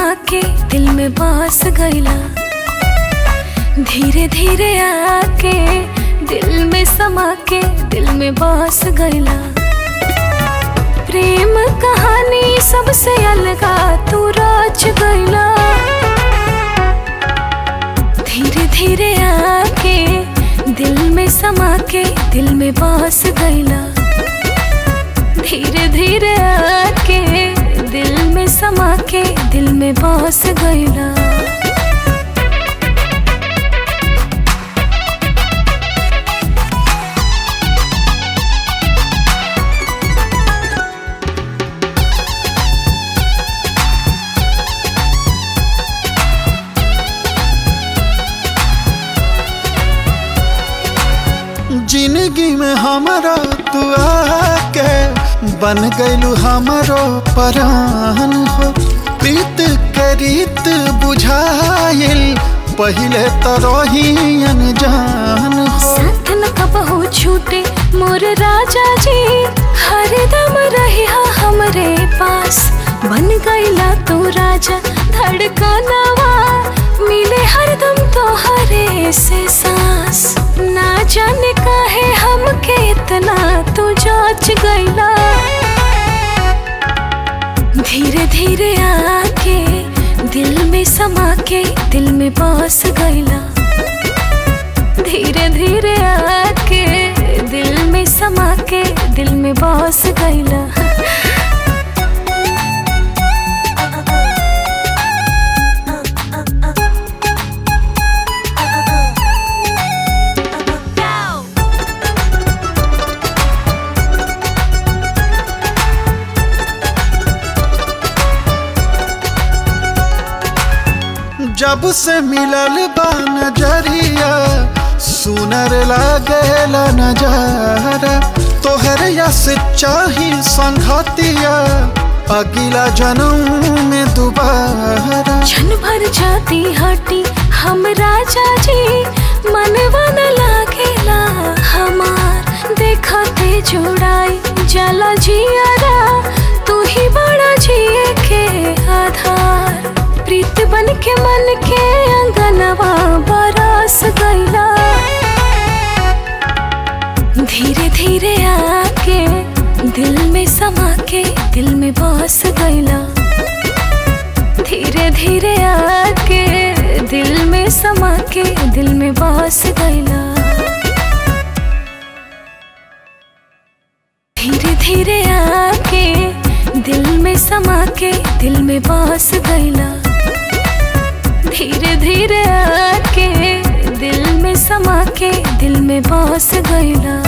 समा के दिल में बस गईला धीरे धीरे आके दिल में समा के दिल में बस गईला प्रेम कहानी सबसे अलगा तू राज गईला धीरे धीरे आके दिल में समा के दिल में बस गईला धीरे धीरे आके दिल में समा के दिल में बस गईला जिंदगी में हमारा तू आके बन गईलू हमारो परान हो प्रीत के रीत बुझाइल पहले तो रही अनजान हो साथ न कबहू छूटे मोर राजा जी हरदम रही हमरे पास बन गईला तू राजा धड़कनवा मिले हरदम तो हरे से सांस ना जाने काहे हमके इतना तू जाच गईला धीरे धीरे आके दिल में समा के दिल में बस गईला धीरे धीरे आके दिल में समा के दिल में बस गईला जब से मिलल बा नजरिया सुनर लागेला नजारा तोहर यस चाही संघतिया अगिला जन्म में दोबारा क्षण भर जाती हटी हम राजा जी मनवा न लागेला हमार देखते जुड़ाई जला जियारा तू ही बड़ा जिए के आधार प्रीत बन के मन के अंगनवा बरस गईला धीरे धीरे आके दिल में समा के दिल में बस गईला धीरे धीरे आके दिल में समा के दिल में बस गईला धीरे धीरे आके दिल में समा के दिल में बस गईला धीरे धीरे आके दिल में समा के दिल में बस गईला